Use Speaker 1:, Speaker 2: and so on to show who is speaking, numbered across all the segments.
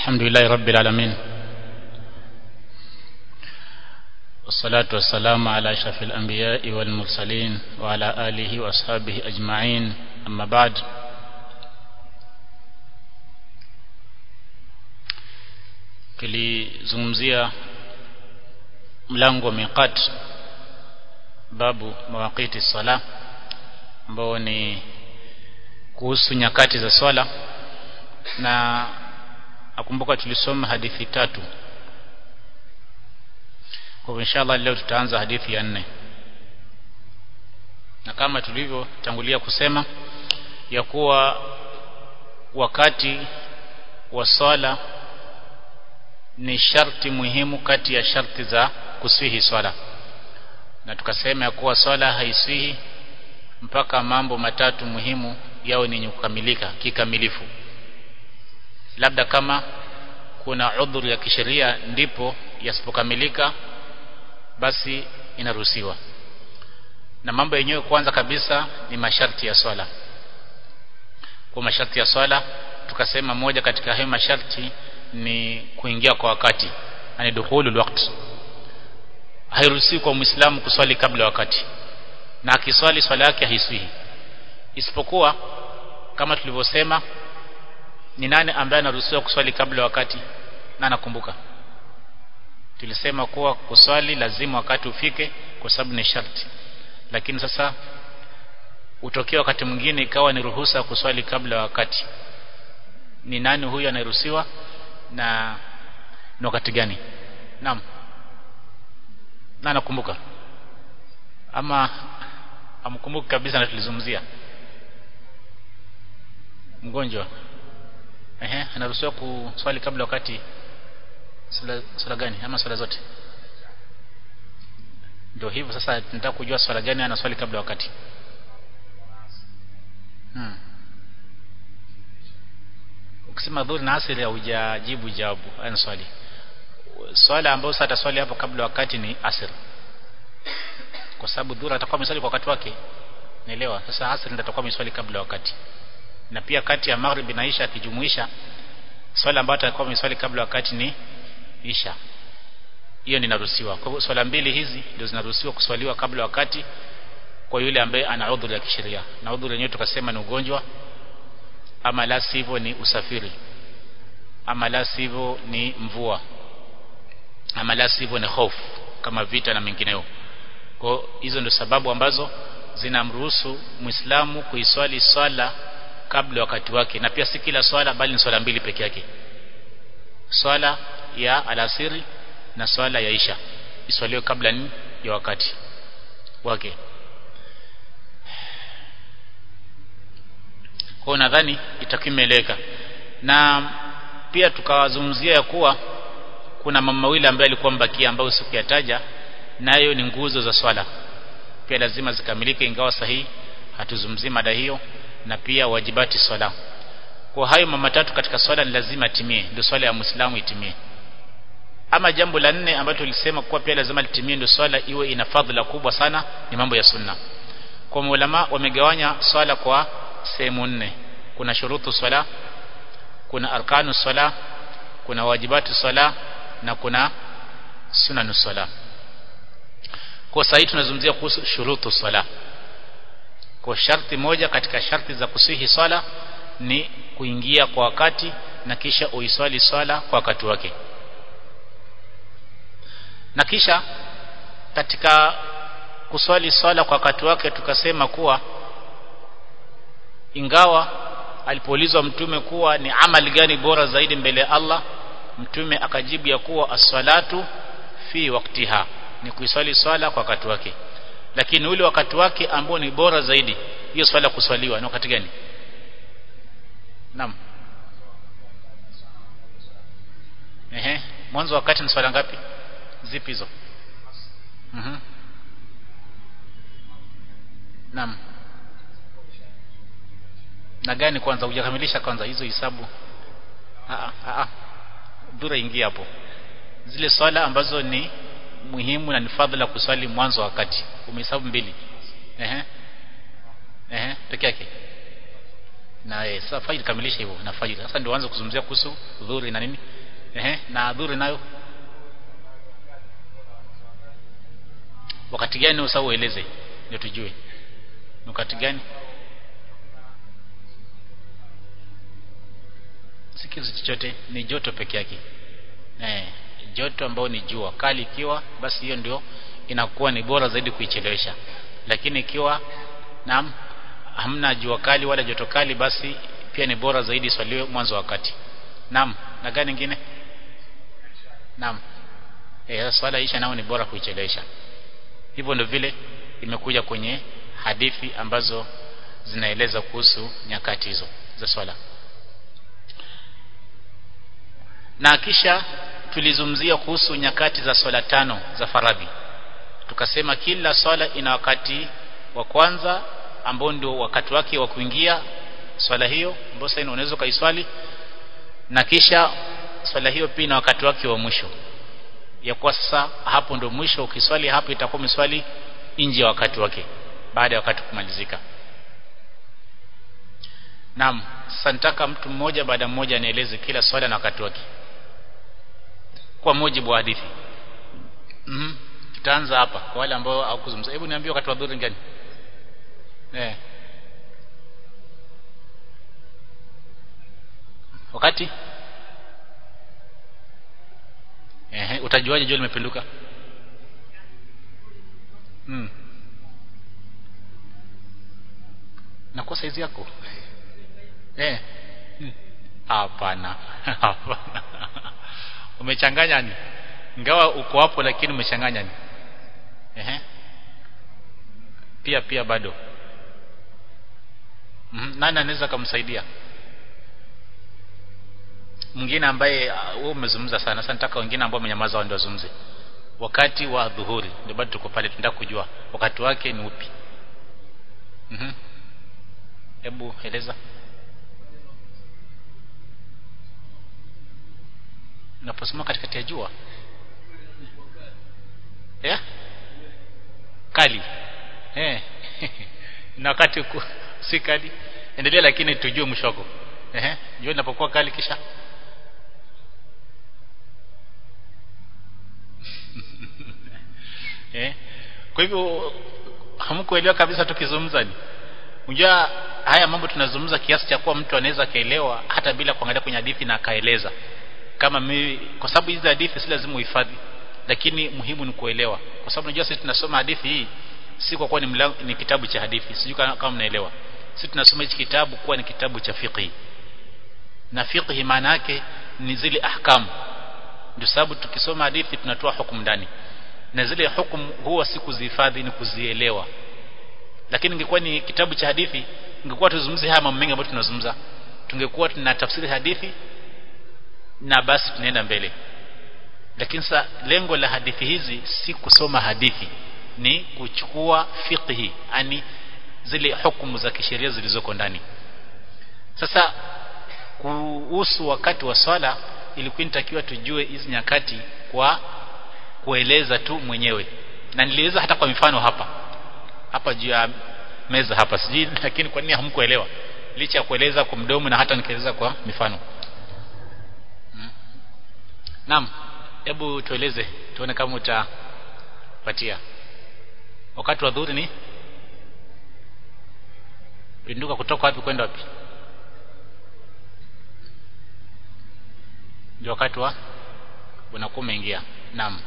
Speaker 1: الحمد لله رب العالمين والصلاة والسلام على أشرف الأنبياء والمرسلين وعلى آله وأصحابه أجمعين أما بعد kilizungumzia mlango wa miqat babu mawaqiti sala ambao ni kuhusu nyakati za swala na nakumbuka tulisoma hadithi tatu kwa inshallah leo tutaanza hadithi ya nne na kama tulivyotangulia kusema ya kuwa wakati wa swala ni sharti muhimu kati ya sharti za kuswihi swala na tukasema ya kuwa swala haiswihi mpaka mambo matatu muhimu yao ni kukamilika kikamilifu labda kama kuna udhuru ya kisheria ndipo yasipokamilika basi inaruhusiwa na mambo yenyewe kwanza kabisa ni masharti ya swala kwa masharti ya swala tukasema moja katika hayo masharti ni kuingia kwa wakati yani dukhulul waqt hairuhusiwi kwa muislamu kuswali kabla wakati na akiswali swala yake haiswihi isipokuwa kama tulivyosema ni nani ambaye anaruhusiwa kuswali kabla wakati na nakumbuka tulisema kuwa kuswali lazima wakati ufike kwa sababu ni sharti lakini sasa utokea wakati mwingine ikawa ni ruhusa kuswali kabla wakati ni nani huyu anayeruhusiwa na ni wakati gani naam na nakumbuka ama amkumbuki kabisa na tulizungumzia mgonjwa ehe anaruhusiwa kuswali kabla wakati sala, sala gani ama swala zote ndio hivyo sasa tunataka kujua swala gani anaswali kabla wakati hmm. ukisema dhuhuri na asiri haujajibu jawabu ana swali swala ambayo sasa ataswali hapo kabla wakati ni asir kwa sababu dhuhuri atakuwa ameswali kwa wakati wake naelewa sasa asir ndio atakuwa ameswali kabla wakati na pia kati ya maghrib na isha akijumuisha swala ambayo atakuwa ameswali kabla wakati ni isha hiyo ninaruhusiwa kwa hivyo swala mbili hizi ndio zinaruhusiwa kuswaliwa kabla wakati kwa yule ambaye ana udhuru ya kisheria na udhuru yenyewe tukasema ni ugonjwa ama la sivyo ni usafiri ama la sivyo ni mvua ama la sivyo ni hofu kama vita na mengineyo kwa hizo ndio sababu ambazo zinamruhusu muislamu kuiswali swala kabla wakati wake na pia si kila swala bali ni swala mbili peke yake swala ya alasiri na swala ya isha iswaliwe kabla ni ya wakati wake kwa nadhani itakimeleka na pia tukawazungumzia ya kuwa kuna mama mawili ambaye alikuwa mbakia ambayo sikuyataja nayo ni nguzo za swala pia lazima zikamilike ingawa sahihi hatuzungumzii mada hiyo na pia wajibati swala kwa hayo mama tatu katika swala ni lazima timie ndio swala ya muislamu itimie ama jambo la nne ambalo tulisema kuwa pia lazima litimie ndio swala iwe ina fadhila kubwa sana ni mambo ya sunna kwa maulama wamegawanya swala kwa sehemu nne kuna shurutu swala kuna arkanu swala kuna wajibatu swala na kuna sunanu swala kwa sasa hii tunazungumzia kuhusu shurutu swala kwa sharti moja katika sharti za kusihi swala ni kuingia kwa wakati na kisha uiswali swala kwa wakati wake na kisha katika kuswali swala kwa wakati wake tukasema kuwa ingawa alipoulizwa mtume kuwa ni amali gani bora zaidi mbele ya Allah mtume akajibu ya kuwa as-salatu fi waktiha ni kuiswali swala kwa wakati wake lakini ule wakati wake ambao ni bora zaidi hiyo swala kuswaliwa ni wakati gani naam ehe mwanzo wakati ni swala ngapi zipi hizo mhm naam na gani kwanza hujakamilisha kwanza hizo hisabu a a dura ingia hapo zile swala ambazo ni muhimu na ni fadhila kuswali mwanzo wakati umehesabu mbili ehe ehe peke yake na eh, sasa fajr kamilisha hivyo na fajr sasa ndio anza kuzungumzia kuhusu dhuhuri na nini ehe na adhuri nayo wakati gani usahau ueleze ndio tujue ni wakati gani si kitu chochote ni joto peke yake eh joto ambao ni jua kali ikiwa basi hiyo ndio inakuwa ni bora zaidi kuichelewesha lakini ikiwa naam hamna jua kali wala joto kali basi pia ni bora zaidi swaliwe mwanzo wakati naam na gani nyingine naam eh swala isha nao ni bora kuichelewesha hivyo ndio vile imekuja kwenye hadithi ambazo zinaeleza kuhusu nyakati hizo za swala na kisha tulizungumzia kuhusu nyakati za swala tano za faradhi tukasema kila swala ina wakati wa kwanza ambao ndio wakati wake wa kuingia swala hiyo ambao sasa unaweza kaiswali na kisha swala hiyo pia ina wakati wake wa mwisho ya kuwa sasa hapo ndio mwisho ukiswali hapo itakuwa umeswali nje ya wakati wake baada ya wakati kumalizika Naam sasa nitaka mtu mmoja baada mmoja anieleze kila swala na wakati wake kwa mujibu wa hadithi mhm mm tutaanza hapa kwa wale ambao hawakuzungumza hebu niambie wakati wa dhuhuri gani eh wakati eh utajuaje jua limepinduka mm. nakosa hizi yako eh hapana hapana umechanganya ni ingawa uko hapo lakini umechanganya ni ehe pia pia bado mm -hmm. nani anaweza kumsaidia mwingine ambaye wewe uh, umezungumza sana sasa nataka wengine ambao wamenyamaza ndio wazungumze wakati wa dhuhuri ndio bado tuko pale tunataka kujua wakati wake ni upi mhm hebu eleza unaposoma katikati ya jua yeah? kali eh na wakati ku, si kali endelea lakini tujue mwisho wako eh jua linapokuwa kali kisha eh kwa hivyo hamkuelewa kabisa tukizungumza ni unajua haya mambo tunazungumza kiasi cha kuwa mtu anaweza kaelewa hata bila kuangalia kwenye hadithi na akaeleza kama mimi kwa sababu hizi hadithi si lazima uhifadhi lakini muhimu ni kuelewa kwa sababu unajua sisi tunasoma hadithi hii si kwa kuwa ni, mlango, ni kitabu cha hadithi sijui kama mnaelewa sisi tunasoma hichi kitabu kuwa ni kitabu cha fiqh na fiqh maana yake ni zile ahkamu ndio sababu tukisoma hadithi tunatoa hukumu ndani na zile hukumu huwa si kuzihifadhi ni kuzielewa lakini ingekuwa ni kitabu cha hadithi ingekuwa tuzungumzie haya mambo mengi ambayo tunazungumza tungekuwa tuna tafsiri hadithi na basi tunaenda mbele lakini sasa lengo la hadithi hizi si kusoma hadithi ni kuchukua fiqhi yani zile hukumu za kisheria zilizoko ndani sasa kuhusu wakati wa swala ilikuwa inatakiwa tujue hizi nyakati kwa kueleza tu mwenyewe na nilieleza hata kwa mifano hapa hapa juu ya meza hapa sijui lakini kwa nini hamkuelewa licha ya kueleza kwa mdomo na hata nikieleza kwa mifano hmm. Naam hebu tueleze tuone kama utapatia wakati wa dhuhuri ni pinduka kutoka wapi kwenda wapi ndio wakati wa unakuwa umeingia naam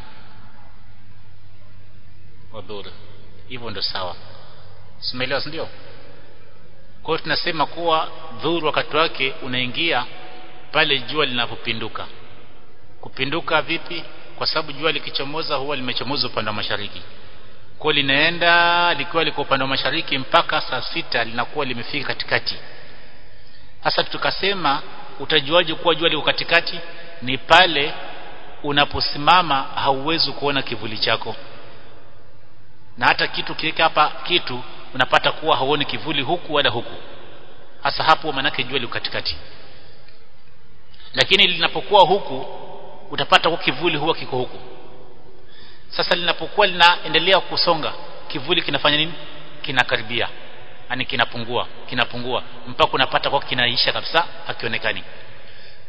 Speaker 1: wa dhuhuri hivyo ndio sawa simeelewa ndio kwa hiyo tunasema kuwa dhuhuri wakati wake unaingia pale jua linapopinduka kupinduka vipi kwa sababu jua likichomoza huwa limechomoza upande wa mashariki kwa linaenda likiwa liko upande wa mashariki mpaka saa sita linakuwa limefika katikati sasa tukasema utajuaje kuwa jua liko katikati ni pale unaposimama hauwezi kuona kivuli chako na hata kitu kiweka hapa kitu unapata kuwa hauoni kivuli huku wala huku hasa hapo manake jua liko katikati lakini linapokuwa huku utapata kwa kivuli huwa kiko huku sasa linapokuwa linaendelea kusonga kivuli kinafanya nini kinakaribia yani kinapungua kinapungua mpaka unapata kwa kinaisha kabisa hakionekani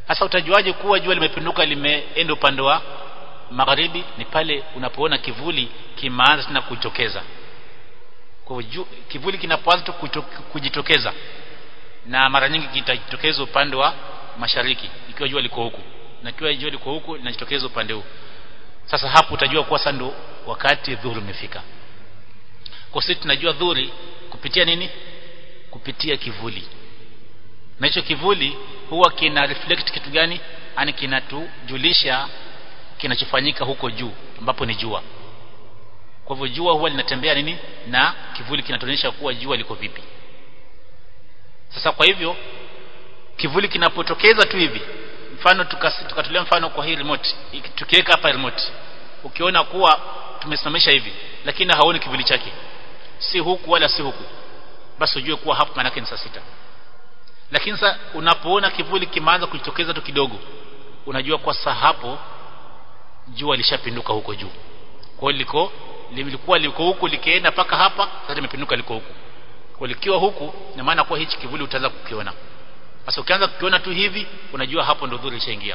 Speaker 1: sasa utajuaje kuwa jua limepinduka limeenda upande wa magharibi ni pale unapoona kivuli kimeanza tena kujitokeza kwa hivyo kivuli kinapoanza kujitokeza na mara nyingi kitajitokeza upande wa mashariki ikiwa jua liko huku na ikiwa jua liko huku linajitokeza upande huu sasa hapo utajua kuwa sasa ndo wakati dhuhuri umefika kwa sisi tunajua dhuhuri kupitia nini kupitia kivuli na hicho kivuli huwa kina reflect kitu gani yani kinatujulisha kinachofanyika huko juu ambapo ni jua kwa hivyo jua huwa linatembea nini na kivuli kinatuonyesha kuwa jua liko vipi sasa kwa hivyo kivuli kinapotokeza tu hivi mfano tukatolea mfano kwa hii remote tukiweka hapa remote ukiona kuwa tumesimamisha hivi lakini haoni kivuli chake si huku wala si huku basi ujue kuwa hapo maana ni saa sita lakini sasa unapoona kivuli kimeanza kujitokeza tu kidogo unajua kwa saa hapo jua lishapinduka huko juu kwa hiyo liko lilikuwa liko huku likienda paka hapa sasa limepinduka liko huku kwa likiwa huku ina maana kuwa hichi kivuli utaanza kukiona sasa ukianza kukiona tu hivi unajua hapo ndo dhuri ishaingia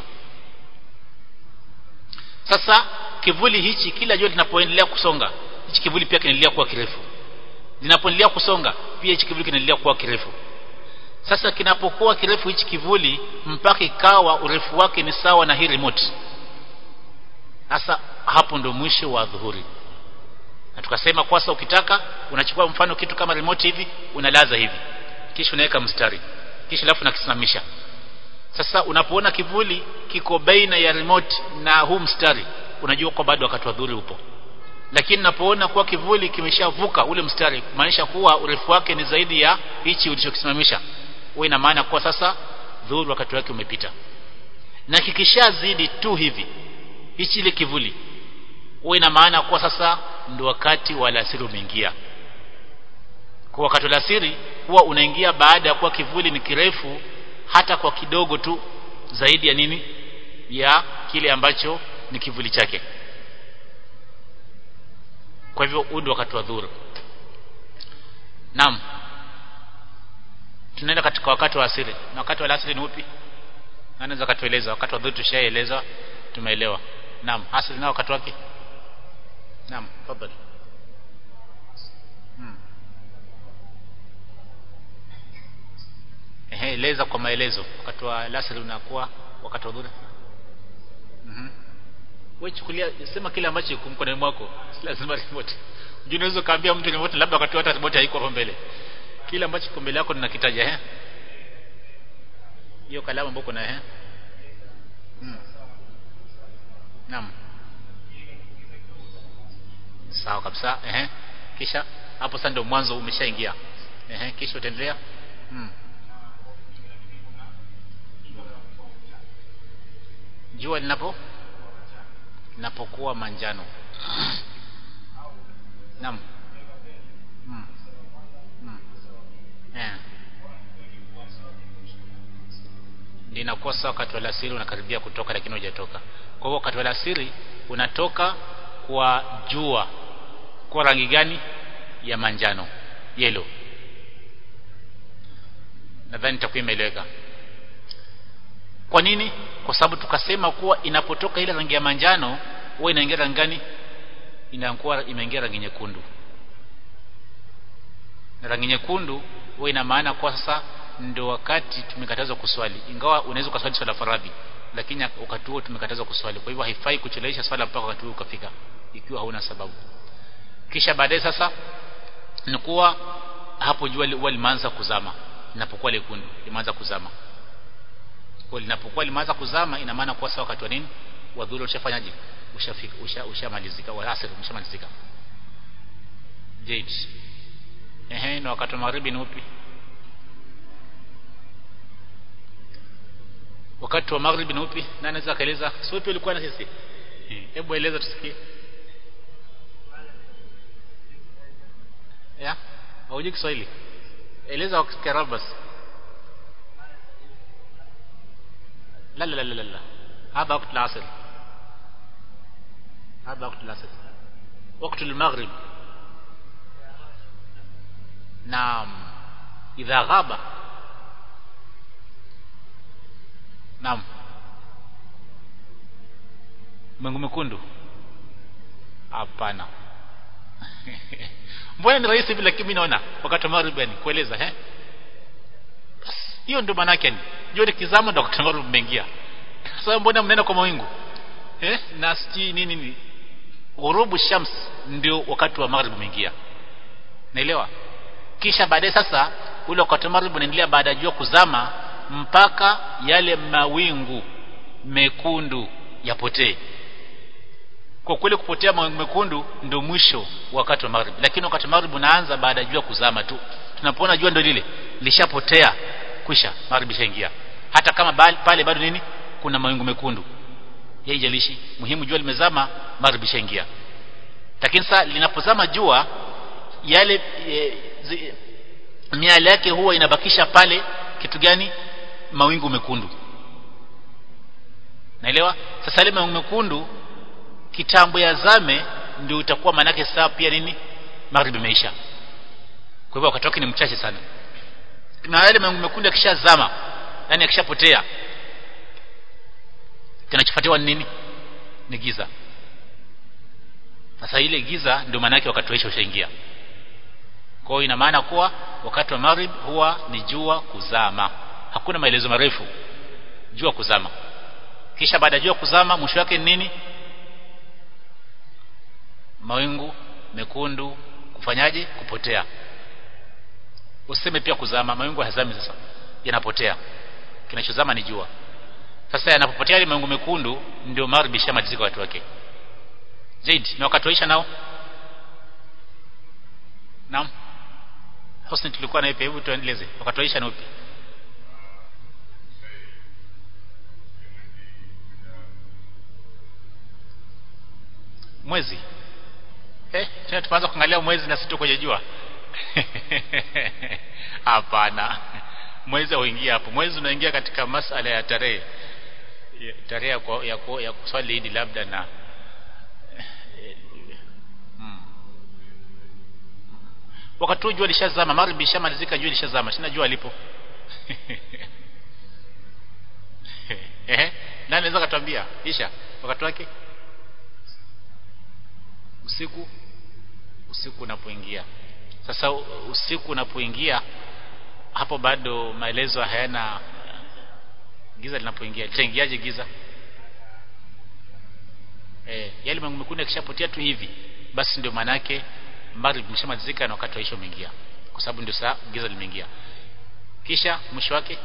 Speaker 1: sasa kivuli hichi kila jua linapoendelea kusonga hichi kivuli pia kinaendelea kuwa kirefu linapoendelea kusonga pia hichi kivuli kinaendelea kuwa kirefu sasa kinapokuwa kirefu hichi kivuli mpaka ikawa urefu wake ni sawa na hii remote sasa hapo ndo mwisho wa dhuhuri na tukasema kwasa ukitaka unachukua mfano kitu kama remote hivi unalaza hivi kisha unaweka mstari kisha alafu unakisimamisha sasa unapoona kivuli kiko baina ya remote na huu mstari unajua kwa bado wakati wa dhuhuri upo lakini unapoona kuwa kivuli kimeshavuka ule mstari kumaanisha kuwa urefu wake ni zaidi ya hichi ulichokisimamisha huwa ina maana kuwa sasa dhuhuri wakati wake umepita na kikishazidi tu hivi hichi ile kivuli huwa ina maana kuwa sasa ndio wakati wa alasiri umeingia kwa wakati wa alasiri huwa unaingia baada ya kuwa kivuli ni kirefu hata kwa kidogo tu zaidi ya nini ya kile ambacho ni kivuli chake kwa hivyo huu ndio wakati wa dhuhuri naam tunaenda katika wakati wa asiri na wakati wa asiri ni upi anaweza katueleza wakati wa dhuhuri tushaeleza tumeelewa naam asiri na wakati wake naam tafadhali hmm. ehe eleza kwa maelezo wakati wa asiri unakuwa wakati wa dhuhuri mhm wewe chukulia sema kile ambacho kiko mkononi mwako si lazima remote unajua unaweza kaambia mtu remote labda wakati hata remote haiko hapo mbele kile ambacho kiko mbele yako ninakitaja eh hiyo kalamu ambayo kuna eh hmm. naam sawa kabisa eh kisha hapo sasa ndio mwanzo umeshaingia eh kisha utaendelea hmm. jua linapo linapokuwa manjano naam mm. mm. yeah. linakosa wakati wa alasiri unakaribia kutoka lakini hujatoka kwa hivyo wakati wa alasiri unatoka kwa jua kwa rangi gani ya manjano yellow nadhani itakuwa imeeleweka kwa nini kwa sababu tukasema kuwa inapotoka ile rangi ya manjano huwa inaingia rangi gani inakuwa imeingia rangi nyekundu na rangi nyekundu huwa ina maana kwa sasa ndio wakati tumekatazwa kuswali ingawa unaweza kuswali swala faradhi lakini wakati huo tumekatazwa kuswali kwa hivyo haifai kuchelewesha swala mpaka wakati huo ukafika ikiwa hauna sababu kisha baadaye sasa ni kuwa hapo jua huwa limeanza kuzama linapokuwa lekundu limeanza kuzama kwa linapokuwa limeanza kuzama ina maana kwa wakati wa nini wa dhuhuri ushafanyaje ushafika usha ushamalizika wa asr ushamalizika jade ehe na wakati wa magharibi ni upi wakati wa magharibi ni upi nani anaweza kaeleza sio pia ulikuwa na sisi hebu eleza tusikie ya haujui Kiswahili eleza kwa Kiarabu basi لا لا لا لا لا هذا وقت العصر هذا وقت العصر وقت المغرب نعم إذا غاب نعم mawingu mekundu hapana mbona ni rahisi hivi lakini mimi naona wakati wa maghrib yani kueleza eh hiyo ndio maana yake jua likizama ndio wakati wa maghrib umeingia sasa mbona mnaenda kwa mawingu eh na siji nini nini ghurubu shams ndio wakati wa maghrib umeingia naelewa kisha baadaye sasa ule wakati wa maghrib unaendelea baada ya jua kuzama mpaka yale mawingu mekundu yapotee kwa kweli kupotea mawingu mekundu ndio mwisho wakati wa maghrib lakini wakati wa maghrib unaanza baada ya jua kuzama tu tunapoona jua ndio lile lishapotea kwisha maghrib ishaingia hata kama bali, pale bado nini kuna mawingu mekundu haijalishi muhimu jua limezama maghrib ishaingia lakini sasa linapozama jua yale e, zi, miale yake huwa inabakisha pale kitu gani mawingu mekundu naelewa sasa ile mawingu mekundu kitambo yazame ndio itakuwa manake saa pia nini magharibi imeisha kwa hivyo wakati wake ni mchache sana na yale mawingu mekundu yakishazama yani yakishapotea kinachofuatiwa ni nini ni giza sasa ile giza ndio maana yake wakati waisha ushaingia kwa hiyo ina maana kuwa wakati wa maghrib huwa ni jua kuzama hakuna maelezo marefu jua kuzama kisha baada ya jua kuzama mwisho wake ni nini mawingu mekundu kufanyaje kupotea useme pia kuzama mawingu hazami sasa yanapotea kinachozama ni jua sasa yanapopotea ile mawingu mekundu ndio magharibi shamalizika watu wake zaidi na wakati waisha nao naam Husni tulikuwa na ipi hebu tuendeleze wakati waisha na upi mwezi eh tena tuanza kuangalia mwezi na sito kwenye jua hapana mwezi hauingia hapo mwezi unaingia katika masala ya tarehe tarehe ya, kwa, ya, kwa, ya kuswali idi labda na hmm. wakati jua lishazama magharibi ishamalizika jua lishazama sina jua lipo eh nani anaweza katuambia isha wakati wake usiku usiku unapoingia sasa usiku unapoingia hapo bado maelezo hayana giza linapoingia litaingiaje giza eh yale mawingu mekundu yakishapotea tu hivi basi ndio maana yake maghrib imeshamalizika na wakati wa isha umeingia kwa sababu ndio saa giza limeingia kisha mwisho wake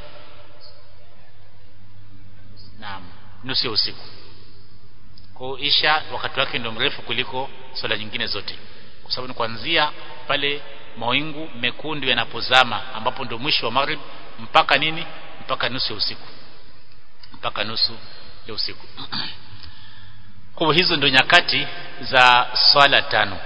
Speaker 1: naam nusu ya usiku kwa isha wakati wake ndio mrefu kuliko swala nyingine zote kwa sababu ni kuanzia pale mawingu mekundu yanapozama ambapo ndio mwisho wa maghrib mpaka nini mpaka nusu ya usiku mpaka nusu ya usiku kwa hizo ndio nyakati za swala tano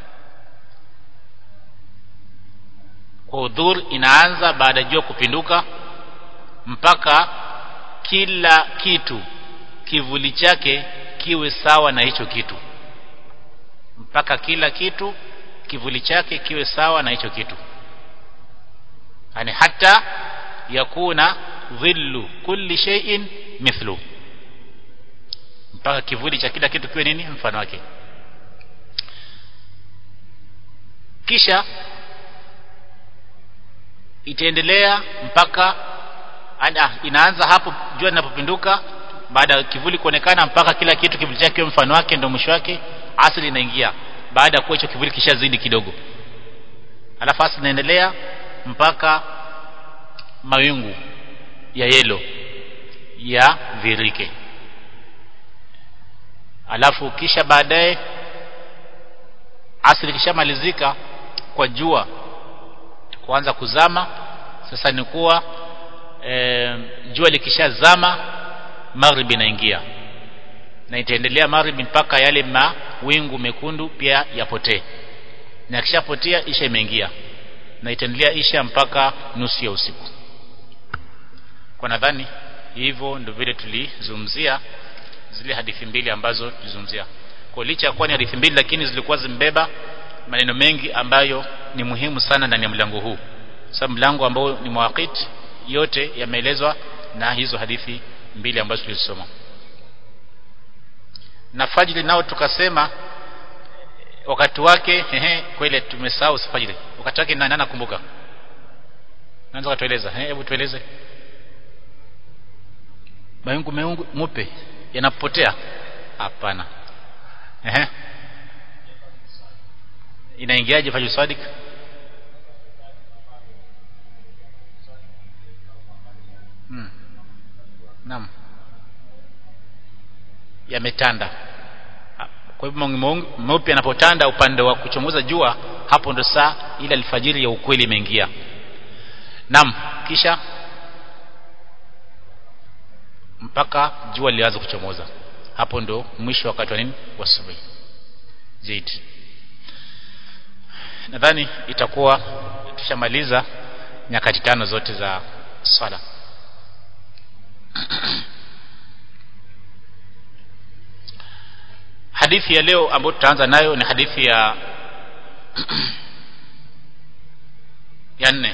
Speaker 1: kwa udhur inaanza baada jua kupinduka mpaka kila kitu kivuli chake kiwe sawa na hicho kitu mpaka kila kitu kivuli chake kiwe sawa na hicho kitu yani hata yakuna dhillu kulli shay'in mithlu mpaka kivuli cha kila kitu kiwe nini mfano wake kisha itaendelea mpaka ada, inaanza hapo jua linapopinduka baada ya kivuli kuonekana mpaka kila kitu kivuli chake kiwe mfano wake ndio mwisho wake asili inaingia baada ya kuwa hicho kivuli kishazidi kidogo alafu asili inaendelea mpaka mawingu ya yelo ya virike alafu kisha baadaye asili kishamalizika kwa jua kuanza kuzama sasa ni kuwa e, jua likishazama magharibi inaingia na itaendelea magharibi mpaka yale mawingu mekundu pia yapotee na kishapotea isha imeingia na itaendelea isha mpaka nusu ya usiku kwa nadhani hivyo ndio vile tulizungumzia zile hadithi mbili ambazo tulizungumzia kwa licha ya kuwa ni hadithi mbili lakini zilikuwa zimbeba maneno mengi ambayo ni muhimu sana ndani ya mlango huu sababu mlango ambao ni mawaqit yote yameelezwa na hizo hadithi mbili ambazo tulizisoma na fajiri nao tukasema wakati wake ehe kweli tumesahau fajiri wakati wake nani anakumbuka naanza kutueleza eh hebu tueleze mayungu meungu mupe yanapotea hapana ehe inaingiaje fajr sadik hmm. naam yametanda kwa hivyo meupe yanapotanda upande wa kuchomoza jua hapo ndo saa ile alfajiri ya ukweli imeingia naam kisha mpaka jua lilianza kuchomoza hapo ndo mwisho wakati wa nini wa asubuhi zaidi nadhani itakuwa tushamaliza nyakati tano zote za swala hadithi ya leo ambayo tutaanza nayo ni hadithi ya ya nne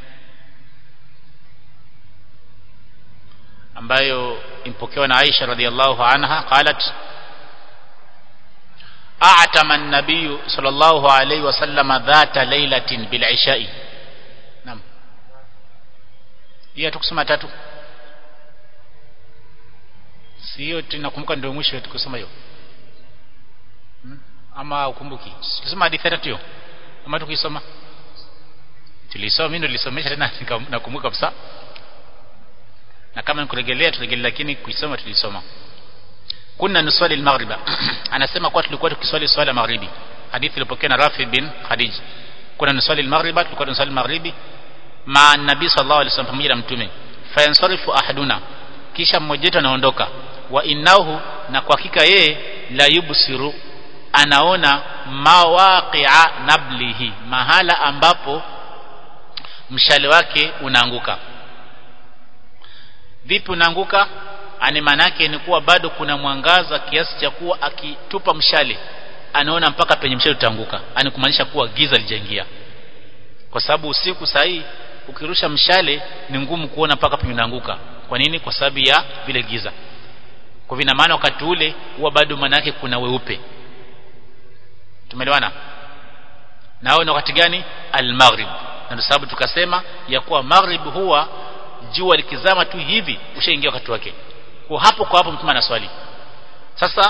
Speaker 1: ambayo impokewa na Aisha radhiallahu anha qalat أعتم النبي صلى الله عليه وسلم ذات ليلة بالعشاء نعم hiyo tukusoma tatu si hiyo tunakumbuka ndio mwisho tukusoma hiyo hmm? ama ukumbuki tukisoma hadithi tatu hiyo ama tukisoma tulisoma mimi nilisomesha tena nakumbuka kabisa na kama nikurejelea turejelea lakini kuisoma tulisoma kunna nuswali al-maghriba anasema kwa tulikuwa tukiswali swala maghribi hadithi ilipokea na Rafi bin Khadij kuna nuswali al-maghriba tulikuwa tunaswali maghribi ma nabii sallallahu alaihi wasallam pamoja na mtume fayansarifu ahaduna kisha mmoja wetu anaondoka wa innahu na kwa hakika yeye la yubsiru anaona mawaqi'a nablihi mahala ambapo mshale wake unaanguka vipi unaanguka ani manake ni kuwa bado kuna mwangaza kiasi cha kuwa akitupa mshale anaona mpaka penye mshale utaanguka ani kumaanisha kuwa giza lijaingia kwa sababu usiku sahi ukirusha mshale ni ngumu kuona mpaka penye unaanguka kwa nini kwa sababu ya vile giza kwa vina maana wakati ule huwa bado manake kuna weupe tumeelewana na hao ni wakati gani al-maghrib na ndio sababu tukasema ya kuwa maghrib huwa jua likizama tu hivi ushaingia wakati wake kwa hapo kwa hapo mtume anaswali sasa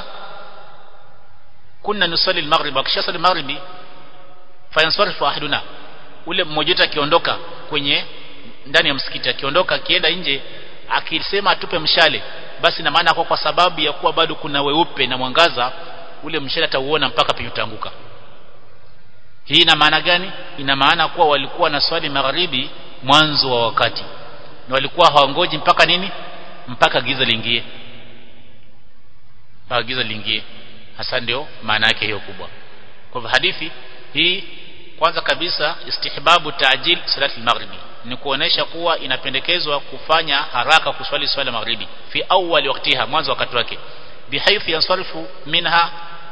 Speaker 1: kunna nusali al-maghrib akisha swali maghribi fayansarifu ahaduna ule mmoja wetu akiondoka kwenye ndani ya msikiti akiondoka akienda nje akisema atupe mshale basi na maana kwa kwa sababu ya kuwa bado kuna weupe na mwangaza ule mshale atauona mpaka penye utaanguka hii ina maana gani ina maana kuwa walikuwa na swali magharibi mwanzo wa wakati na walikuwa hawangoji mpaka nini mpaka giza liingie mpaka giza liingie hasa ndio maana yake hiyo kubwa kwa hivyo hadithi hii kwanza kabisa istihbabu taajil salati al-maghribi ni kuonesha kuwa inapendekezwa kufanya haraka kuswali swala maghribi fi awwal waqtiha mwanzo wakati wake bihaythu yansarifu minha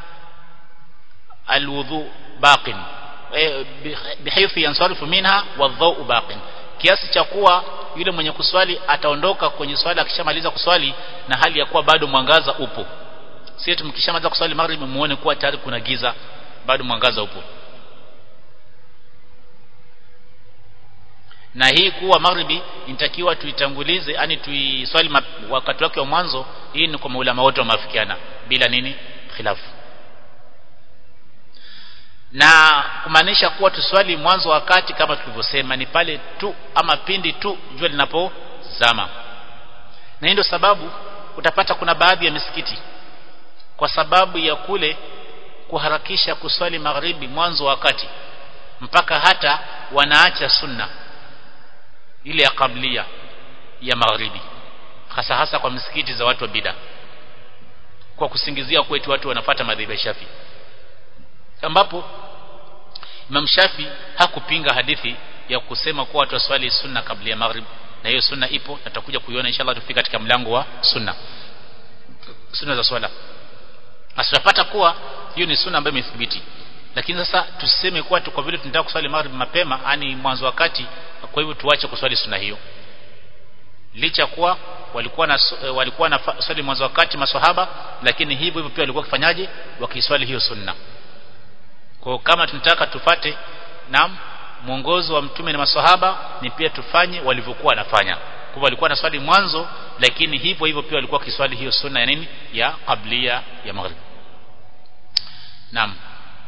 Speaker 1: alwudhu baqin bihaythu yansarifu minha wadhau baqin kiasi cha kuwa yule mwenye kuswali ataondoka kwenye swala akishamaliza kuswali na hali ya kuwa bado mwangaza upo sisi tumkishamaliza kuswali maghribi muone kuwa tayari kuna giza bado mwangaza upo na hii kuwa maghribi inatakiwa tuitangulize yani tuiswali wakati wake wa mwanzo hii ni kwa maulama wote wameafikiana bila nini khilafu na kumaanisha kuwa tuswali mwanzo wakati kama tulivyosema ni pale tu ama pindi tu jua linapozama na hii ndio sababu utapata kuna baadhi ya misikiti kwa sababu ya kule kuharakisha kuswali magharibi mwanzo wakati mpaka hata wanaacha sunna ile ya kablia ya magharibi hasa hasa kwa misikiti za watu wa bida kwa kusingizia kwetu watu wanafata madhehebu ya Shafi ambapo Imam Shafi hakupinga hadithi ya kusema kuwa watu waswali sunna kabla ya maghrib na hiyo sunna ipo na tutakuja kuiona inshallah tufika katika mlango wa sunna sunna za swala asitapata kuwa hiyo ni sunna ambayo imethibiti lakini sasa tuseme kuwa tu kwa vile tunataka kuswali maghrib mapema yani mwanzo wakati kwa hivyo tuache kuswali sunna hiyo licha kuwa walikuwa na walikuwa na swali mwanzo wakati maswahaba lakini hivyo hivyo pia walikuwa kifanyaje wakiswali hiyo sunna kwa kama tunataka tufate na mwongozo wa mtume na maswahaba ni pia tufanye walivyokuwa wanafanya kwa walikuwa na swali mwanzo lakini hivyo hivyo pia walikuwa kiswali hiyo sunna ya nini ya qablia ya maghrib naam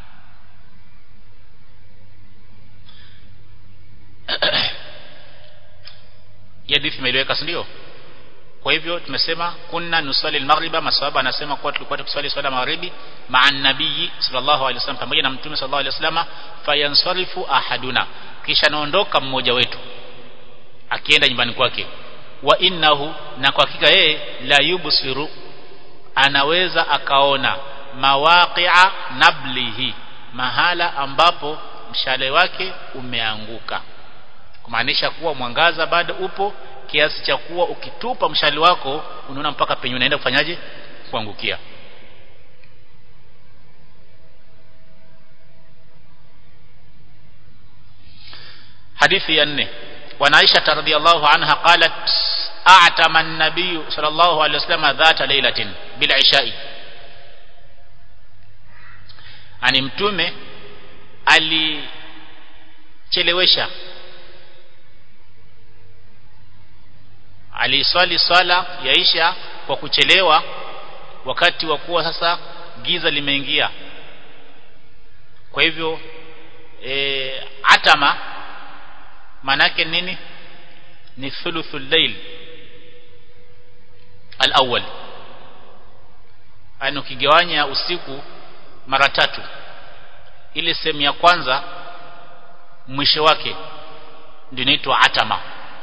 Speaker 1: ya hadithi imeeleweka si ndio kwa hivyo tumesema kunna nusali al-maghriba maswahaba anasema kwa tulikuwa tukiswali swala magharibi ma'a nabii sallallahu alaihi wasallam pamoja na mtume sallallahu alaihi wasallam fayansarifu ahaduna kisha naondoka mmoja wetu akienda nyumbani kwake wa innahu na kwa hakika yeye la yubsiru anaweza akaona mawaqi'a nablihi mahala ambapo mshale wake umeanguka kumaanisha kuwa mwangaza bado upo kiasi cha kuwa ukitupa mshale wako unaona mpaka penye unaenda kufanyaje kuangukia hadithi ya nne وعن عائشة رضي الله عنها قالت أعتم النبي صلى الله عليه وسلم ذات ليلة بالعشاء ani mtume alichelewesha aliswali swala ya isha kwa kuchelewa wakati wa kuwa sasa giza limeingia kwa hivyo e, atama manake nini ni thuluthul layl al-awwal yani ukigawanya usiku mara tatu ile sehemu ya kwanza mwisho wake ndio inaitwa atama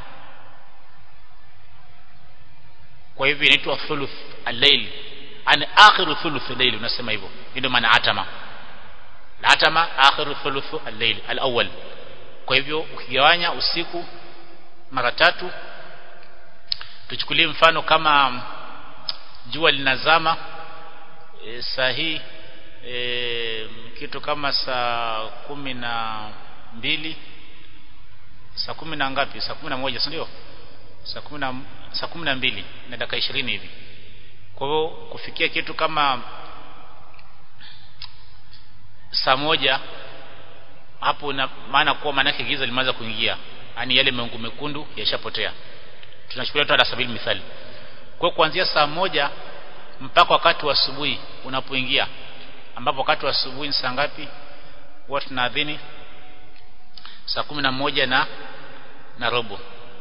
Speaker 1: kwa hivyo inaitwa thuluth al-layl ani akhiru thuluth al-layl unasema hivyo ndio maana atama atama akhiru thuluth al-layl al-awwal kwa hivyo ukigawanya usiku mara tatu tuchukulie mfano kama jua linazama e, saa hii e, kitu kama saa kumi na mbili saa kumi na ngapi saa kumi na moja si ndio saa kumi na saa kumi na mbili na dakika ishirini hivi kwa hivyo kufikia kitu kama saa moja hapo na maana kuwa maanake giza limeanza kuingia yani yale meungu mekundu yashapotea tunachukulia tu hata sabili mithali kwa kuanzia saa moja mpaka wakati wa asubuhi unapoingia ambapo wakati wa asubuhi ni saa ngapi huwa tunaadhini saa kumi na moja na na robo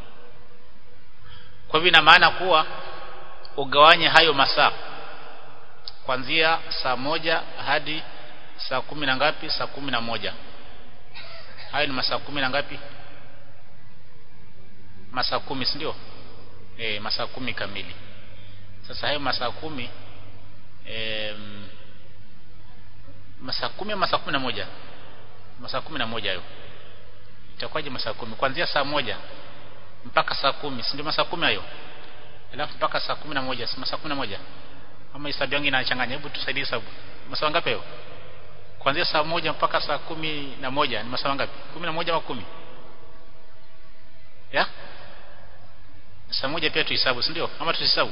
Speaker 1: kwa hivyo ina maana kuwa ugawanye hayo masaa kuanzia saa moja hadi saa kumi na ngapi saa kumi na moja hayo ni masaa kumi na ngapi masaa kumi si ndio e, masaa kumi kamili sasa hayo masaa kumi e, masaa kumi au masaa kumi na moja masaa kumi na moja hayo itakuwaje masaa kumi kuanzia saa moja mpaka saa kumi si ndio masaa kumi hayo alafu mpaka saa kumi na moja si masaa kumi na moja ama hesabu yangu inachanganya hebu tusaidie hesabu masaa ngapi hayo kuanzia saa moja mpaka saa kumi na moja ni masaa ngapi kumi na moja au kumi ya saa moja pia tuhesabu si ndio ama tuhesabu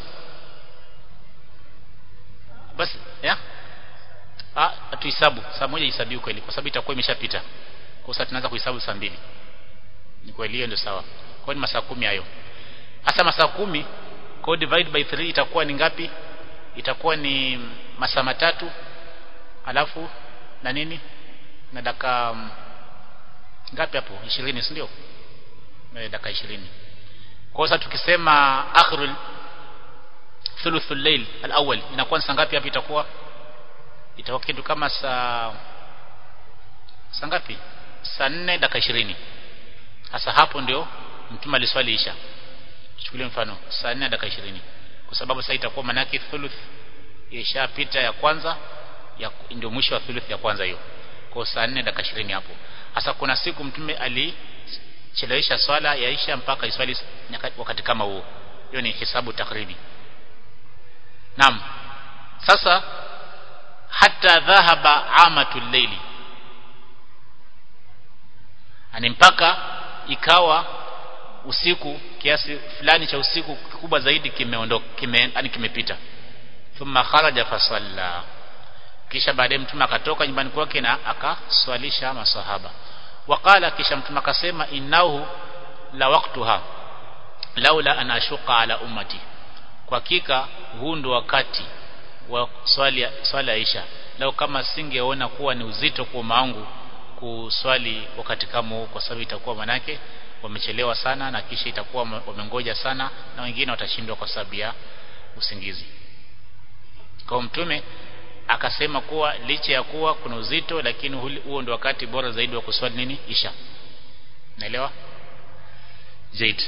Speaker 1: basi ya ah tuhesabu saa moja ihesabiwe kweli kwa sababu itakuwa imeshapita kwa sababu tunaanza kuhesabu saa mbili ni kweli hiyo ndio sawa kwa ni masaa kumi hayo hasa masaa kumi kwa divide by 3 itakuwa ni ngapi itakuwa ni masaa matatu alafu na nini na dakika ngapi hapo 20 si ndio dakika 20 kwa sasa tukisema akhrul thuluthul layl al-awwal inakuwa saa ngapi hapo itakuwa itakuwa kitu kama saa saa ngapi saa 4 dakika 20 sasa hapo ndio mtume aliswali isha chukulie mfano saa 4 dakika 20 kwa sababu sasa itakuwa manaki thuluth ishapita ya kwanza ya ndio mwisho wa thuluth ya kwanza hiyo kwa saa 4 dakika 20 hapo sasa kuna siku mtume alichelewesha swala ya isha mpaka iswali wakati kama huo hiyo ni hisabu takribi naam sasa hata dhahaba amatul layli ani mpaka ikawa usiku kiasi fulani cha usiku kikubwa zaidi kimeondoka kime yani kimepita thumma kharaja fasalla kisha baadaye mtume akatoka nyumbani kwake na akaswalisha masahaba waqala kisha mtume akasema innahu la waqtuha laula an ashuqa ala ummati kwa hakika huu ndo wakati wa swali swala isha lau kama singeona kuwa ni uzito kwa maangu kuswali wakati kama huu kwa sababu itakuwa manake wamechelewa sana na kisha itakuwa wamengoja sana na wengine watashindwa kwa sababu ya usingizi kwa mtume akasema kuwa licha ya kuwa kuna uzito lakini huo ndio wakati bora zaidi wa kuswali nini isha naelewa zaid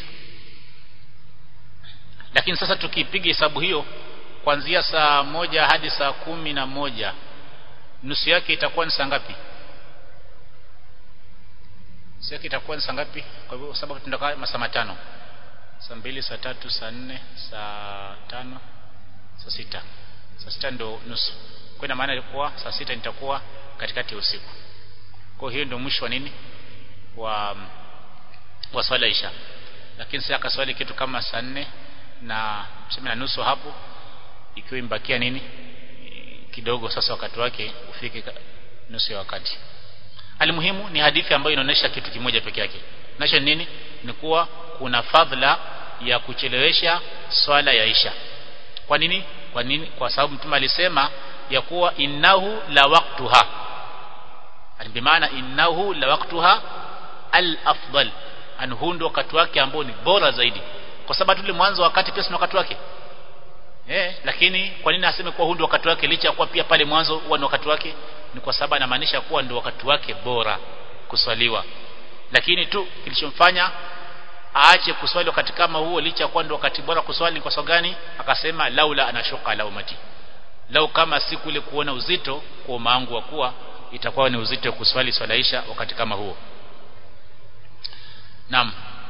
Speaker 1: lakini sasa tukipiga hesabu hiyo kuanzia saa moja hadi saa kumi na moja nusu yake itakuwa ni saa ngapi nusu yake itakuwa ni saa ngapi kwa hivyo sababu tunataka masaa matano saa mbili saa tatu saa nne saa tano saa sita saa sita ndo nusu kwa ina maana ilikuwa saa sita nitakuwa katikati ya usiku kwa hiyo ndio mwisho wa nini wa wa swala isha lakini sasa akaswali kitu kama saa nne na tuseme na nusu hapo ikiwa imbakia nini kidogo sasa wakati wake ufike nusu ya wakati alimuhimu ni hadithi ambayo inaonyesha kitu kimoja peke yake nacho nini ni kuwa kuna fadhila ya kuchelewesha swala ya isha kwa nini kwa nini kwa sababu mtume alisema ya kuwa innahu la waqtuha bimaana innahu la waqtuha al afdal anhu ndo wakati wake ambao ni bora zaidi kwa sababu tule mwanzo wakati pia sina wakati wake eh lakini kwa nini aseme kuwa huu ndio wakati wake licha ya kuwa pia pale mwanzo huwa ni wakati wake ni kwa sababu anamaanisha kuwa ndio wakati wake bora kuswaliwa lakini tu kilichomfanya aache kuswali wakati kama huo licha kuwa ndio wakati bora kuswali kwa sababu gani akasema laula anashuka la umati lau kama siku ile kuona uzito kwa maangu wa kuwa itakuwa ni uzito wa kuswali swalaisha wakati kama huo naam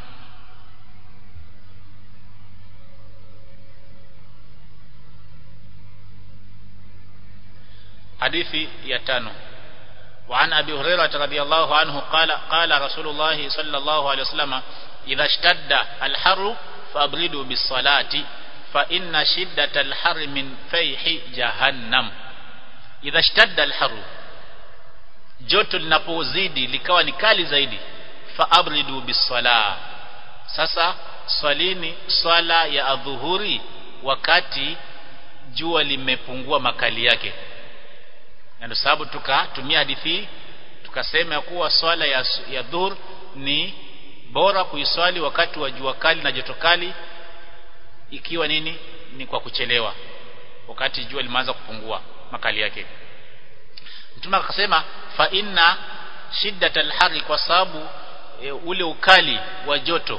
Speaker 1: hadithi ya tano وعن أبي هريرة رضي الله عنه قال قال رسول الله صلى الله عليه وسلم إذا اشتد الحر فأبردوا بالصلاة فإن شدة الحر من فيح جهنم إذا اشتد الحر joto linapozidi likawa ni kali zaidi faabridu bisala sasa swalini swala ya adhuhuri wakati jua limepungua makali yake na ndio sababu tukatumia hadithi tukasema kuwa swala ya, ya dhuhur ni bora kuiswali wakati wa jua kali na joto kali ikiwa nini ni kwa kuchelewa wakati jua limeanza kupungua makali yake mtume akasema fa inna shiddat alhari kwa sababu e, ule ukali wa joto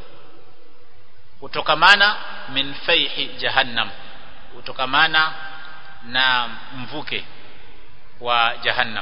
Speaker 1: utokamana min faihi jahannam utokamana na mvuke wa jahannam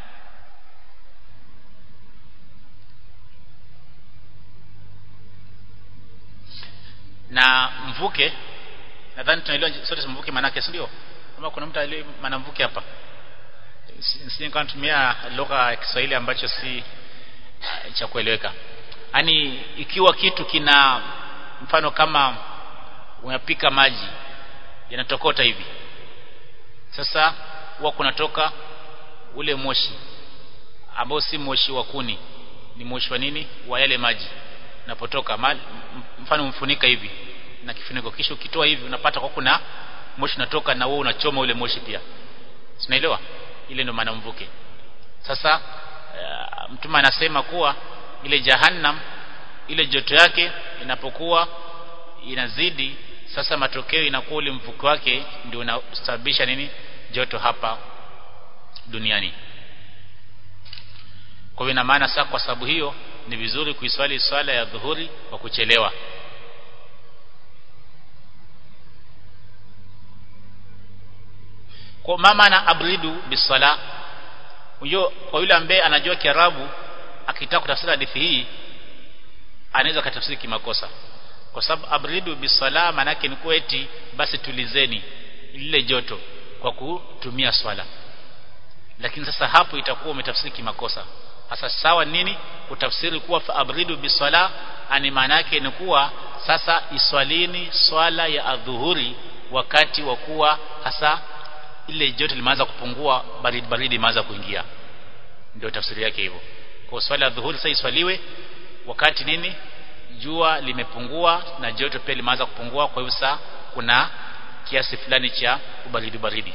Speaker 1: na mvuke nadhani tunaelewa sote mvuke manake si ndio kama kuna mtu aliye maana mvuke hapa si kama tumia lugha ya Kiswahili ambacho si uh, cha kueleweka yani ikiwa kitu kina mfano kama unapika maji yanatokota hivi sasa huwa kunatoka ule moshi ambao si moshi wa kuni ni moshi wa nini wa yale maji unapotoka mfano mfunika hivi na kifuniko kisha ukitoa hivi unapata kwa kuna moshi unatoka na wewe unachoma ule moshi pia sinaelewa ile ndio maana mvuke sasa uh, mtume anasema kuwa ile jahannam ile joto yake inapokuwa inazidi sasa matokeo inakuwa ule mvuke wake ndio unasababisha nini joto hapa duniani kwa hiyo ina maana sasa kwa sababu hiyo ni vizuri kuiswali swala ya dhuhuri kwa kuchelewa kwa mama na abridu bisala huyo kwa yule ambaye anajua Kiarabu akitaka kutafsiri hadithi hii anaweza katafsiri kimakosa kwa sababu abridu bisala maana yake ni eti basi tulizeni lile joto kwa kutumia swala lakini sasa hapo itakuwa umetafsiri kimakosa hasa sawa nini kutafsiri kuwa fa abridu bisala ani maana yake ni kuwa sasa iswalini swala ya adhuhuri wakati wa kuwa hasa ile joto limeanza kupungua baridi baridi imeanza kuingia ndio tafsiri yake hivyo kwa swala ya dhuhuri sasa iswaliwe wakati nini jua limepungua na joto pia limeanza kupungua kwa hivyo sasa kuna kiasi fulani cha ubaridi baridi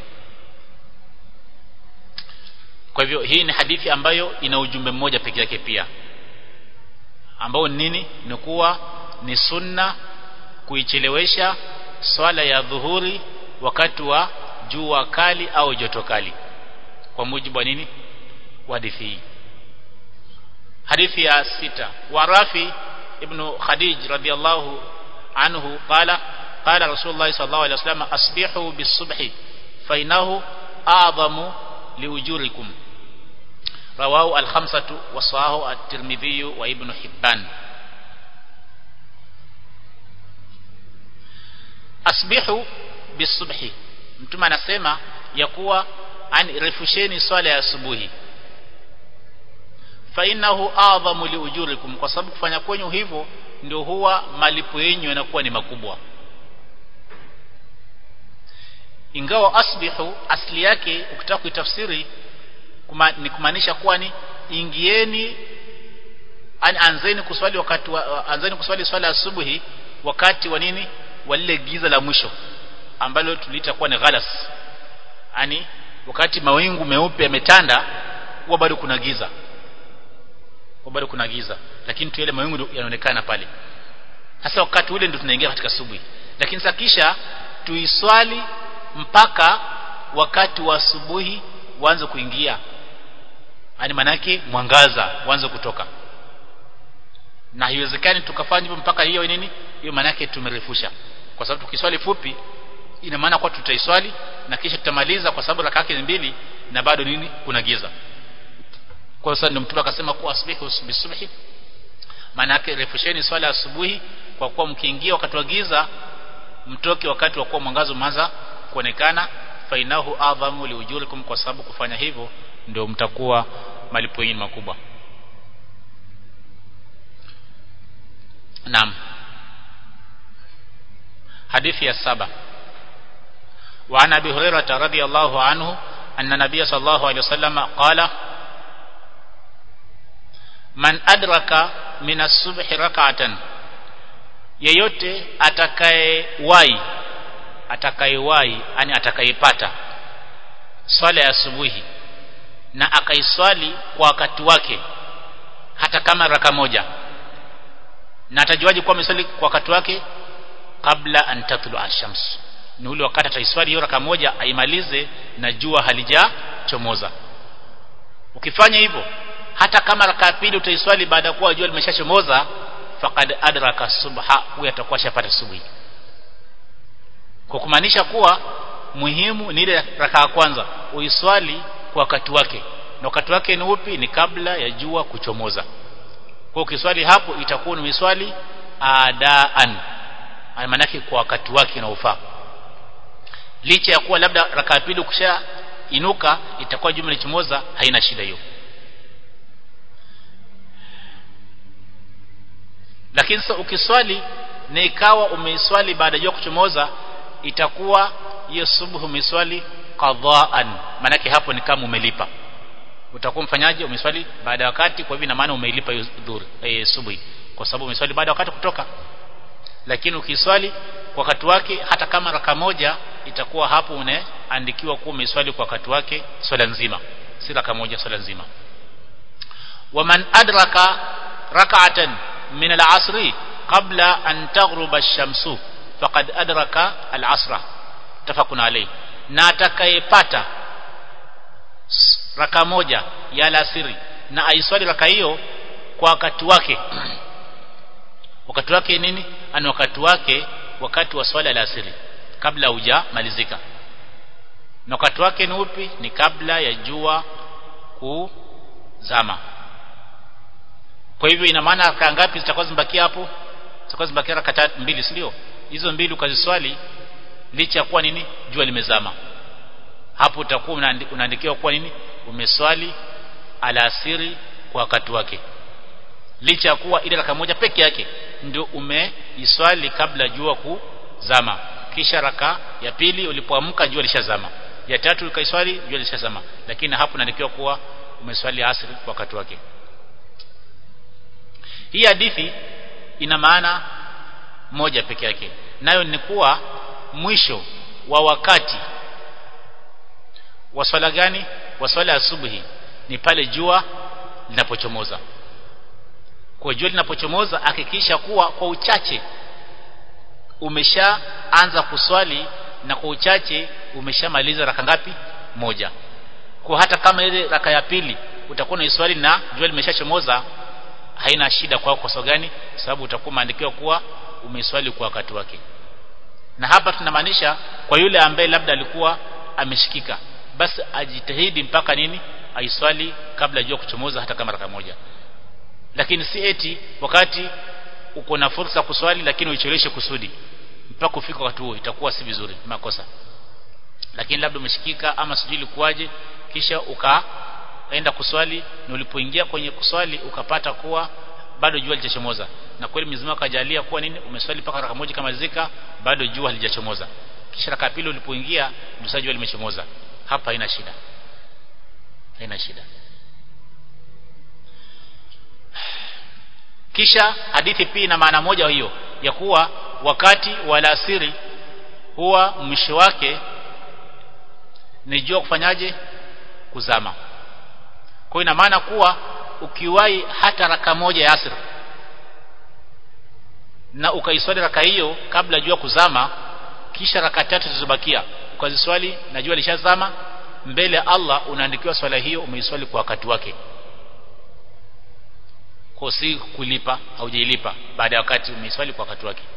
Speaker 1: kwa hivyo hii ni hadithi ambayo ina ujumbe mmoja peke yake pia ambao nini ni kuwa ni sunna kuichelewesha swala ya dhuhuri wakati wa jua kali au joto kali kwa mujibu wa nini wa hadithi hii hadithi ya sita wa Rafi ibn Khadij radiyallahu anhu qala qala Rasulullah sallallahu alaihi wasallam asbihu bis-subhi fa innahu a'zamu liujurikum rawahu al-khamsatu wa sahahu at-Tirmidhi wa Ibn Hibban asbihu bis-subhi mtume anasema ya kuwa an refusheni swala ya asubuhi fa innahu a'zamu liujurikum kwa sababu kufanya kwenyu hivyo ndio huwa malipo yenu yanakuwa ni makubwa ingawa asbihu asli yake ukitaka kuitafsiri kuma, ni kumaanisha kuwa ni ingieni an, anzeni kuswali wakati wa, anzeni kuswali swala asubuhi wakati wa nini wa lile giza la mwisho ambalo tuliita kuwa ni ghalas yani wakati mawingu meupe yametanda huwa bado kuna giza huwa bado kuna giza lakini tu yale mawingu yanaonekana pale sasa wakati ule ndio tunaingia katika asubuhi lakini sasa kisha tuiswali mpaka wakati wa asubuhi uanze kuingia yani manake mwangaza uanze kutoka na haiwezekani tukafanya hivyo mpaka hiyo nini hiyo manake tumerefusha kwa sababu tukiswali fupi ina maana kwa tutaiswali na kisha tutamaliza kwa sababu raka yake mbili na bado nini kuna giza kwa sababu ndio mtume akasema kuwa asbihu bisubhi maana yake refusheni swala asubuhi kwa kuwa mkiingia wakati wa giza mtoke wakati wa kuwa mwangazo umeanza kuonekana fainahu adhamu liujurikum kwa sababu kufanya hivyo ndio mtakuwa malipo yenu makubwa Naam hadithi ya saba وعن ابي هريره رضي الله عنه ان النبي صلى الله عليه وسلم قال من ادرك من الصبح ركعه yeyote atakayewahi atakayewahi yani atakayepata swala ya asubuhi na akaiswali kwa wakati wake hata kama raka moja na atajuaje kuwa ameswali kwa wakati wake kabla an tatlu ash-shams ni ule wakati ataiswali hiyo raka moja aimalize na jua halijachomoza ukifanya hivyo hata kama raka pili utaiswali baada ya kuwa jua limeshachomoza faqad adraka subha huyo atakuwa shapata subuhi kwa kumaanisha kuwa muhimu ni ile raka ya kwanza uiswali kwa wakati wake na wakati wake ni upi ni kabla ya jua kuchomoza kwa ukiswali hapo itakuwa ni swali adaan maanake kwa wakati wake unaofaa licha ya kuwa labda raka pili ukisha inuka itakuwa jumla ichomoza haina shida hiyo lakini sasa ukiswali na ikawa umeiswali baada ya kuchomoza itakuwa hiyo subuhu umeiswali qadhaan maanake hapo ni kama umelipa utakuwa mfanyaji umeswali baada ya wakati kwa hivyo ina maana umeilipa hiyo dhuhuri eh, subuhi kwa sababu umeswali baada ya wakati kutoka lakini ukiswali kwa wakati wake hata kama raka moja itakuwa hapo unaandikiwa kuwa umeswali kwa wakati wake swala nzima si raka moja swala nzima waman adraka rak'atan min al-asri qabla an taghruba ash-shamsu faqad adraka al-asra tafakuna alayhi na atakayepata raka moja ya alasiri na aiswali raka hiyo kwa wakati wake wakati wake nini ani wakati wake wakati wa swala alasiri kabla hujamalizika na wakati wake ni upi ni kabla ya jua kuzama kwa hivyo ina maana raka ngapi zitakuwa zimebakia hapo zitakuwa zimebakia raka mbili si ndio hizo mbili ukaziswali licha ya kuwa nini jua limezama hapo utakuwa unaandikiwa kuwa nini umeswali alasiri kwa wakati wake licha ya kuwa ile raka moja peke yake ndio umeiswali kabla jua kuzama kisha raka ya pili ulipoamka jua lishazama ya tatu ukaiswali jua lishazama lakini hapo inaandikiwa kuwa umeswali asri kwa wakati wake hii hadithi ina maana moja peke yake nayo ni kuwa mwisho wa wakati wa swala gani wa swala ya asubuhi ni pale jua linapochomoza kwa jua linapochomoza hakikisha kuwa kwa uchache umeshaanza kuswali na kwa uchache umeshamaliza raka ngapi moja kwa hata kama ile raka ya pili utakuwa unaiswali na jua limeshachomoza haina shida kwako kwa sababu gani sababu utakuwa umeandikiwa kuwa umeiswali kwa wakati wake na hapa tunamaanisha kwa yule ambaye labda alikuwa ameshikika basi ajitahidi mpaka nini aiswali kabla jua kuchomoza hata kama raka moja lakini si eti wakati uko na fursa kuswali lakini uicheleweshe kusudi mpaka kufika wakati huo itakuwa si vizuri makosa lakini labda umeshikika ama sijui ilikuwaje kisha ukaenda kuswali na ulipoingia kwenye kuswali ukapata kuwa bado jua lijachomoza na kweli Mwenyezi Mungu akajalia kuwa nini umeswali mpaka raka moja kama zika bado jua halijachomoza kisha raka pili ulipoingia ndio jua limechomoza hapa haina shida haina shida kisha hadithi pia ina maana moja hiyo ya kuwa wakati wa alasiri huwa mwisho wake ni jua kufanyaje kuzama kwa ina maana kuwa ukiwahi hata raka moja ya asri na ukaiswali raka hiyo kabla jua kuzama kisha raka tatu zilizobakia ukaziswali na jua lishazama mbele ya Allah unaandikiwa swala hiyo umeiswali kwa wakati wake kwa si kulipa haujailipa baada ya wakati umeiswali kwa wakati wake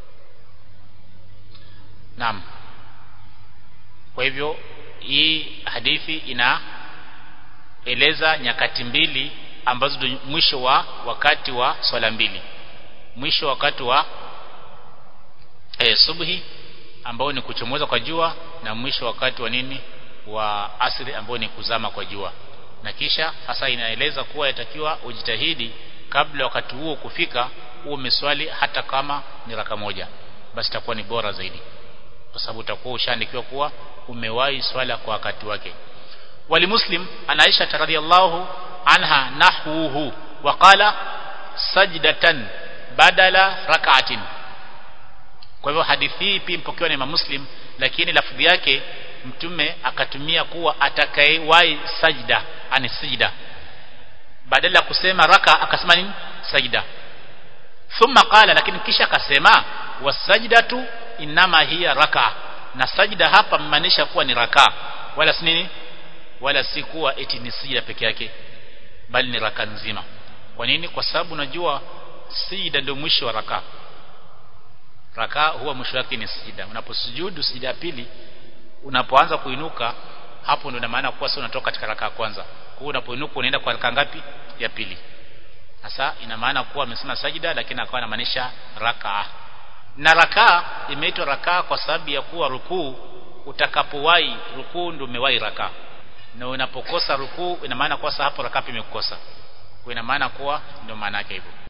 Speaker 1: naam kwa hivyo hii hadithi inaeleza nyakati mbili ambazo ndio mwisho wa wakati wa swala mbili mwisho wakati wa e, subhi ambao ni kuchomoza kwa jua na mwisho wakati wa nini wa asri ambao ni kuzama kwa jua na kisha hasa inaeleza kuwa yatakiwa ujitahidi kabla wakati huo kufika uwe umeswali hata kama ni raka moja basi itakuwa ni bora zaidi kwa sababu utakuwa ushaandikiwa kuwa umewahi swala kwa wakati wake wali muslim ana Aisha radhiyallahu anha nahwuhu waqala sajdatan badala rak'atin kwa hivyo hadithi hii pia mpokewa na Imam Muslim lakini lafudhi yake mtume akatumia kuwa atakayewahi sajda ani sijda badala ya kusema raka akasema nini sajda thumma qala lakini kisha akasema wasajdatu inama hiya raka na sajda hapa mmaanisha kuwa ni raka wala si nini wala si kuwa eti ni sijda peke yake bali ni raka nzima kwa nini kwa sababu unajua sijda ndio mwisho wa raka raka huwa mwisho wake ni sijda unaposujudu sijda ya pili unapoanza kuinuka hapo ndio maana kuwa sio unatoka katika raka ya kwanza kwa unapoinuka unaenda kwa raka ngapi ya pili sasa ina maana kuwa amesema sajida lakini akawa anamaanisha raka na raka imeitwa raka kwa sababu ya kuwa rukuu utakapowahi rukuu ndio umewahi raka na unapokosa rukuu ina maana kwa hapo raka imekukosa kwa ina maana kuwa ndio maana yake hivyo